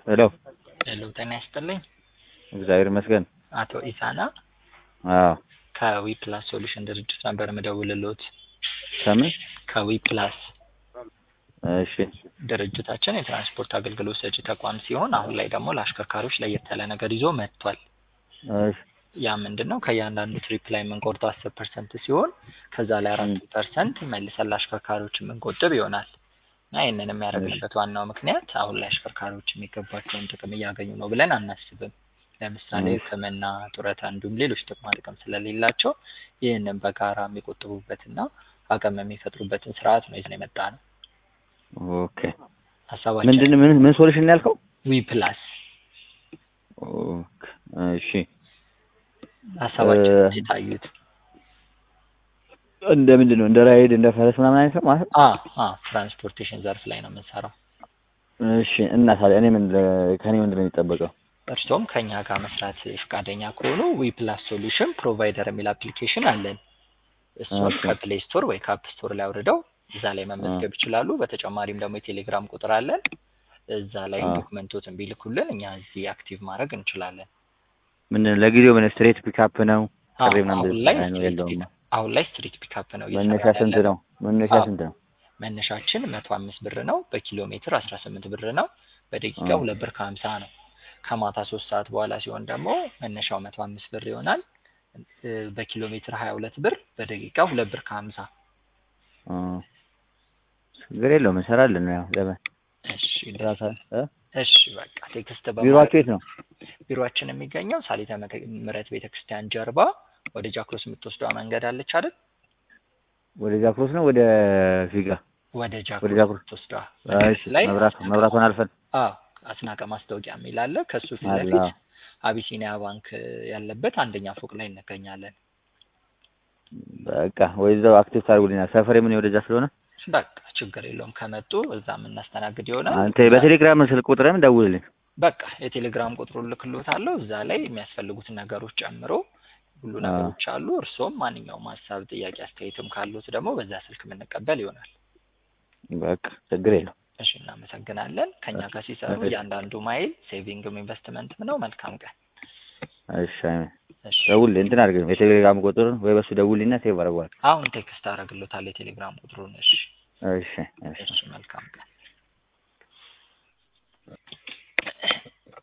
ሄሎ ሄሎ ጤና ይስጥልኝ። እግዚአብሔር ይመስገን። አቶ ኢሳና አዎ ከዊ ፕላስ ሶሉሽን ድርጅት ነበር ምደውልሎት። ከምን? ከዊ ፕላስ እሺ ድርጅታችን የትራንስፖርት አገልግሎት ሰጪ ተቋም ሲሆን አሁን ላይ ደግሞ ለአሽከርካሪዎች ለየት ያለ ነገር ይዞ መጥቷል። እሺ ያ ምንድን ነው? ከእያንዳንዱ ትሪፕ ላይ የምንቆርጠው አስር ፐርሰንት ሲሆን ከዛ ላይ አራት ፐርሰንት መልሰን ለአሽከርካሪዎች የምንቆጥብ ይሆናል እና ይህንን የሚያደርግበት ዋናው ምክንያት አሁን ላይ አሽከርካሪዎች የሚገባቸውን ጥቅም እያገኙ ነው ብለን አናስብም። ለምሳሌ ሕክምና፣ ጡረታ እንዲሁም ሌሎች ጥቅማ ጥቅም ስለሌላቸው ይህንን በጋራ የሚቆጥቡበትና አቅም የሚፈጥሩበትን ስርዓት ነው ይዘን የመጣ ነው። ኦኬ ሀሳባችን ምንድን ምን ምን ሶሉሽን ያልከው? ዊ ፕላስ ኦኬ እሺ ሀሳባችን እ- ሲታዩት እንደ ምንድን ነው እንደ ራይድ እንደ ፈረስ ምናምን አይነት ነው ማለት አ አ ትራንስፖርቴሽን ዘርፍ ላይ ነው የምንሰራው። እሺ እና ታዲያ እኔ ምን ከኔ ምንድን ነው የሚጠበቀው? እርሶም ከኛ ጋር መስራት ፈቃደኛ ከሆኑ ዊ ፕላስ ሶሉሽን ፕሮቫይደር የሚል አፕሊኬሽን አለን። እሱን ኦኬ። ከፕሌይ ስቶር ወይ ከአፕ ስቶር ላይ አውርደው እዛ ላይ መመዝገብ ይችላሉ። በተጨማሪም ደግሞ የቴሌግራም ቁጥር አለን። እዛ ላይ አ። ዶክመንቶትን ቢልኩልን እኛ እዚህ አክቲቭ ማድረግ እንችላለን። ምን ለጊዜው ምን ስትሬት ፒካፕ ነው? አ፣ ጥሪ ምናምን አሁን ላይ አይኑ ስትሪት የለውም። ፒክ- አሁን ላይ ስትሪት ፒካፕ ነው መነሻ እየሰራን ስንት ያለነው። ነው? መነሻ አዎ። ስንት ነው? መነሻችን መቶ አምስት ብር ነው። በኪሎ ሜትር አስራ ስምንት ብር ነው። በደቂቃ አ። ሁለት ብር ከሀምሳ ነው። ከማታ ሶስት ሰዓት በኋላ ሲሆን ደግሞ መነሻው መቶ አምስት ብር ይሆናል። እ፣ በኪሎ ሜትር ሀያ ሁለት ብር፣ በደቂቃ ሁለት ብር ከሀምሳ አ። ችግር የለውም እንሰራለን። ያው ለምን እሺ ደስ ራሳ እ? እሺ በቃ ቴክስት ቢሮአችሁ የት ነው? ቢሮአችን የሚገኘው ሳሊተ ምክ- ምሕረት ቤተክርስቲያን ጀርባ ወደ ጃክሮስ የምትወስደዋ መንገድ አለች አይደል? ወደ ጃክሮስ ነው ወደ ፊጋ? ወደ ወደ ጃክሮስ ጃክሮስ የምትወስደዋ እሺ ላይ መብራት መብራቱን አልፈን አዎ አስናቀ ማስታወቂያ የሚል አለ። ከሱ ፊት አላ ለፊት አቢሲኒያ ባንክ ያለበት አንደኛ ፎቅ ላይ እንገኛለን። በቃ ወይ እዛው አክቲቭ ታርጉልኛል። ሰፈሬ ምን ወደዛ ስለሆነ በቃ ችግር የለውም ከመጡ እዛ የምናስተናግድ ይሆናል። አንተ በቴሌግራም ስልክ ቁጥርም ደውልልኝ። በቃ የቴሌግራም ቁጥሩን ልክሎታለሁ። እዛ ላይ የሚያስፈልጉትን ነገሮች ጨምሮ ሁሉ አዎ። ነገሮች አሉ። እርስዎም ማንኛውም ሀሳብ፣ ጥያቄ፣ አስተያየትም ካሉት ደግሞ በዛ ስልክ የምንቀበል ይሆናል። በቃ ችግር የለው። እሺ እናመሰግናለን። ከኛ ጋር ሲሰሩ እሺ። እያንዳንዱ ማይል ሴቪንግም ኢንቨስትመንትም ነው። መልካም ቀን። እሺ አይመን እሺ ደውልልኝ። እንትን አድርገኝ የቴሌግራም ቁጥሩን ወይ በሱ ደውልኝና ሴቭ አደርገዋለሁ። አሁን ቴክስት አደርግሎታል የቴሌግራም ቁጥሩን። እሺ እሺ እሺ እሺ መልካም